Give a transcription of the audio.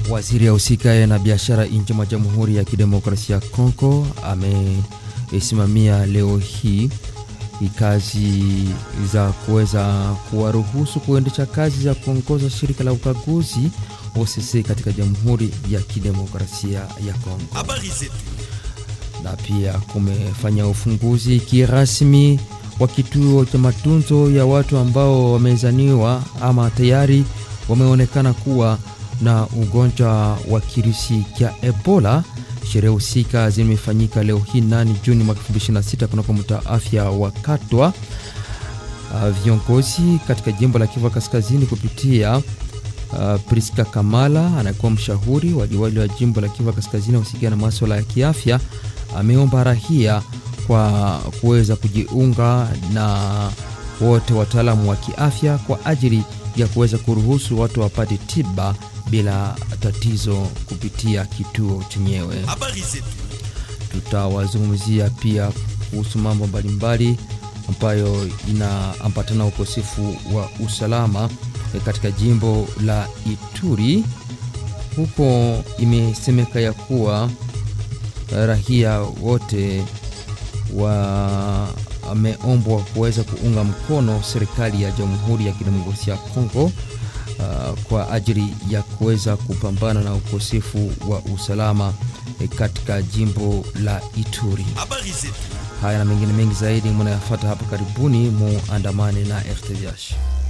Waziri ahusikaye na biashara nchi mwa Jamhuri ya Kidemokrasia ya Kongo amesimamia leo hii kazi za kuweza kuwaruhusu kuendesha kazi za kuongoza shirika la ukaguzi OCC katika Jamhuri ya Kidemokrasia ya Kongo. Habari zetu. Na pia kumefanya ufunguzi kirasmi wa kituo cha matunzo ya watu ambao wamezaniwa ama tayari wameonekana kuwa na ugonjwa wa kirusi cha Ebola. Sherehe husika zimefanyika leo hii nani Juni mwaka 2026 kunako mtaa afya wa Katwa. Uh, viongozi katika jimbo la Kivu Kaskazini kupitia uh, Priska Kamala anakuwa mshauri wa liwali wa jimbo la Kivu Kaskazini husikia na masuala ya kiafya, ameomba rahia kwa kuweza kujiunga na wote wataalamu wa kiafya kwa ajili ya kuweza kuruhusu watu wapate tiba bila tatizo kupitia kituo chenyewe. Habari zetu. Tutawazungumzia pia kuhusu mambo mbalimbali ambayo inaambatana ukosefu wa usalama katika jimbo la Ituri. Huko imesemeka ya kuwa rahia wote wameombwa kuweza kuunga mkono serikali ya Jamhuri ya Kidemokrasia ya Kongo uh, kwa ajili ya kuweza kupambana na ukosefu wa usalama eh, katika jimbo la Ituri. Habari zetu. Haya na mengine mengi zaidi mnayafuata hapa karibuni, muandamane na RTVH.